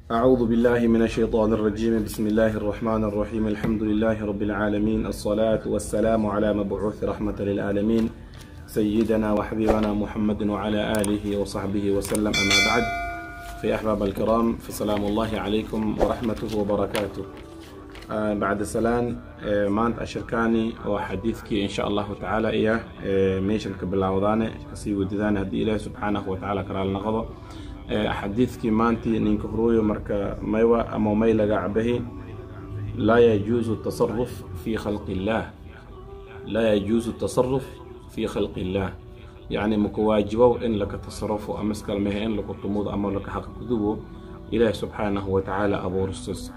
أعوذ بالله من الشيطان الرجيم بسم الله الرحمن الرحيم الحمد لله رب العالمين الصلاة والسلام على مبعوث رحمة للعالمين سيدنا وحبيبنا محمد وعلى آله وصحبه وسلم أما بعد في أحباب الكرام فسلام الله عليكم ورحمته وبركاته آه بعد سلام آه مانت أشركاني وحديثك إن شاء الله تعالى إياه آه ميشن كبلاوداني كسي وددان هدي إله سبحانه وتعالى كرال نغضو xadiidkii maantii ninka huruuyo marka maywa ama may laga cabahi laa yajuusu tasaruf fii khalqi illaah laa yajuusu tasaruf fii khalqi illaah yacni maka waajibow in laka tasarufo ama iskalmehe in laku tumudo ama laka xaqgudubo ilaahi subxaanahu wa tacaala abuuristos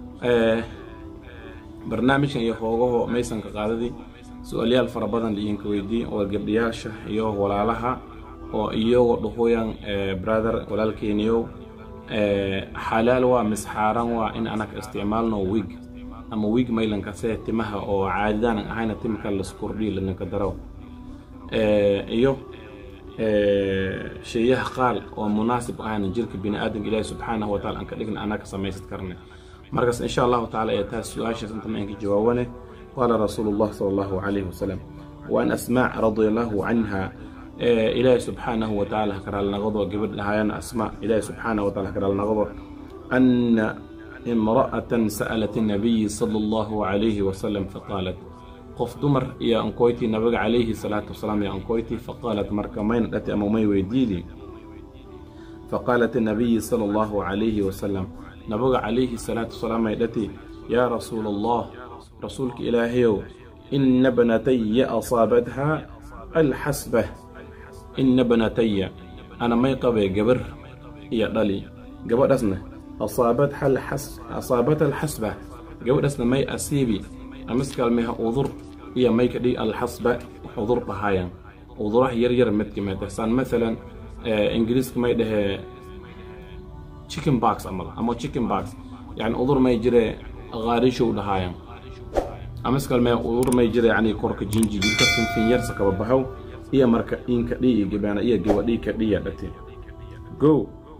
barnaamijkan iyo hoogaho maysanka qaadadii su-aalyaal fara badan idinka weydii oo gabdhiyaasha iyo walaalaha oo iyagoo dhahoyan brother walaalkeeniyow xalaal waa misxaaran waa in anaka isticmaalno wig ama wig maylankasee timaha oo caadidaanan ahayna timka laskordhiyo lanaka daraw iyo sheeyaha qaal oo munaasib ahayna jirka bini-aadanka ilaahi subxaanahu wataala aan ka dhigna anaka samaysad karne markaas insha allahu tacaala ee taas su-aashaas inta maanka jawaawane qaala rasuulu llah sala allahu calayhi wasalam waan asmaac radia allahu canha ilaahi subxaanahu watacaala hakaraalnaqado gabadh dhahaayana asma ilaahi subxaanahu wataala hakaraalnaqado ana imra'atan sa'alat الnabiyi sala allahu calayhi wasalam faqaalat qof dumar iyo ankoyti nabiga calayhi salaatu wasalaam iyo ankoyti faqaalat marka mayna dhati ama may weydiidi faqaalat الnabiyi sala allahu calayhi wasalam nabiga calayhi salaatu wasalaam may dhati yaa rasuula allah rasuulka ilaahayow ina bnataya asaabatha alxasbah ina banataya ana may qabee gabar iyo dhali gabadhaasna asaabat alxasba gabadhaasna may asiibi amiskalmeha udur iyo may kadhig alxasba udur dhahaayan uduraha yaryar mid kamid saan maalan ingiriiska may dhahee chicken box amal ama chicken box yani udur may jire qaarishow dhahaayan amiskalmeha udur may jire yani korka jinji jirka finfinyarsa kaba baxow iyo marka inka dhi iyo gabaana iyo gabadhii ka dhiya dhate go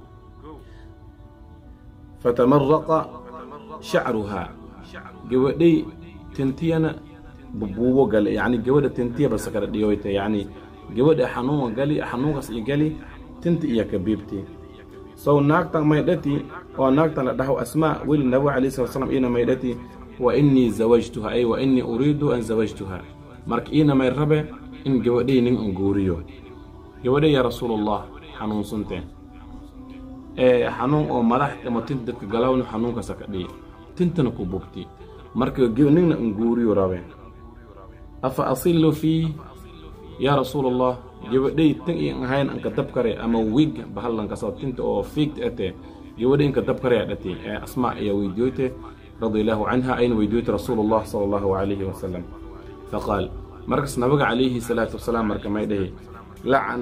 fatamaraqa shacruhaa gabadhay tintiyana bubuubo gale yacni gabadha tintiya basa kala dhiyoyta yacni gabadha xanuunga gali xanuunkaas iyo gali tinta iyo kabiibti sow naagtan may dhati oo naagtan la dhaho asmaa weli nabiga calayhi salatu salam iina may dhati wa innii zawajtuha ay wa innii uriidu an zawajtuha marka iina may rabe in gabadhay nin an guuriyo gabadhay yaa rasuulallah xanuunsanteen ee xanuun oo madax ama tinta dadka galawna xanuunkaasa ka dhiyi tintana ku bugti marka ningna an guuriyo rabe afa asillu fii yaa rasuulallah gabadhay tan iyan ahayn anka dab kare ama wig bahallankaso tinta oo fiigta ate gabadhay inka dab kare dhati ee asmaa ayaa weydiyoyte radia allahu canha ayna weydiyoyte rasuulullah sala allahu calayhi wasalam faqaal markaas nabiga calayhi salaatu wasalaam marka may dhahi lacana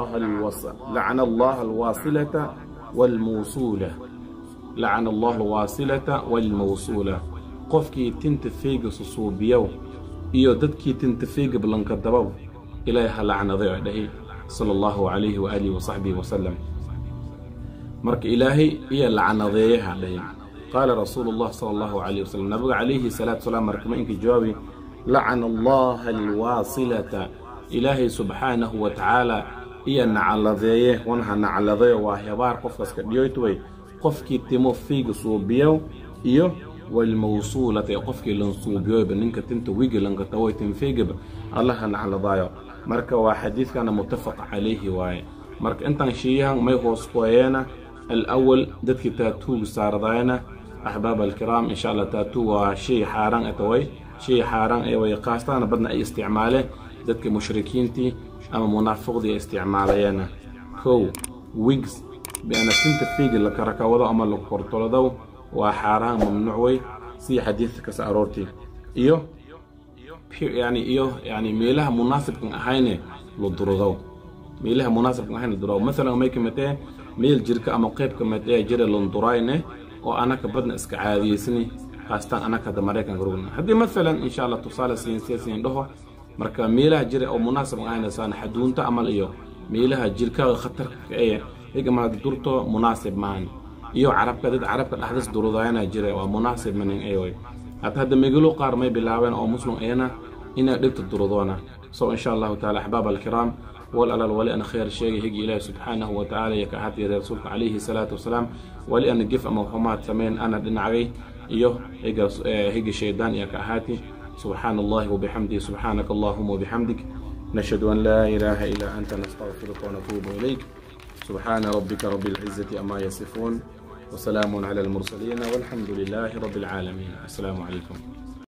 allaha alwaasilata waalmawsuula lacana allahu alwaasilata waalmawsuula qofkii tinta feyga susuubiyow iyo dadkii tinta feyga blanka dabow ilaahay ha lacnaday oo dhahi sala allahu calayhi waaalihi wasaxbihi wasalam marka ilaahay iyo lacnadeeyaha dhahi qaala rasuulu llah sala allahu calayhi wasalam nabiga calayhi salaatu wasalaam marka ma inka jawaabi lacana allaha alwaasilata ilaahay subxaanahu wa tacaala iyo nacaladeeye wanha nacaladeeyo waa hebaar qofkaska dhiyoytway qofkii timo fiiga suubiyow iyo walmawsuulata ee qofkii lan suubiyoyba ninka tinta wiga lankatawoy tinfeygaba allaha nacladaayo marka waa xadiidkana muttafaq calayhi waaye marka intaan sheeyahan may hoos kuwayeena alawal dadkii taatuuga saaradaayana axbaab alkiraam insha allah taatu waa shay xaaraan ataway shay xaaraan ee way qaastaana badna ay isticmaaleen dadka mushrikiintii ama munaafiqdii ay isticmaalayeena kow wigs biana tinta fiigi la karakawado ama la kortoladow waa xaaraan mamnuuc wey sida xadiidka kasa aroortii iyo yani iyo yani meelaha munaasibkan ahayne la durudow meelaha munaasibkan ahayne la durudow masalan may kamitee meel jirka ama qayb kamitee jira landurayne oo anaka badna iska caadiyeysni haastaan anaka hadda maraykanka rugna haddii maalan insha allah tusaale siinsiyasin dhaho marka meelaha jira oo munaasib ahayna saan xaduunta amal iyo meelaha jirkaaga khatarka ee igamaad durto munaasib maahan iyo carabka dad carabka dhexdas durudayana jira waa munaasib manin ayoy hata hadda megalo qaar may bilaabeen oo muslim ayana inay dhigta durudoona so insha allahu taala axbaab alkiraam wal alal wali ana khayr sheegay higi ilaahi subxaanahu wa tacaala iyo ka ahatiyeeda rasuulka calayhi salaatu wasalaam wali ana gef ama xumaad sameyn ana dhinacgay iyo higi shaydaan iyo ka ahaati subxaana allahi wabixamdihi subxaanaka allahuma wabixamdik نشهد أن لا إله إلا أنت نستغفرك ونتوب إليك سبحان ربك رب العزة أما يصفون وسلام على المرسلين والحمد لله رب العالمين السلام عليكم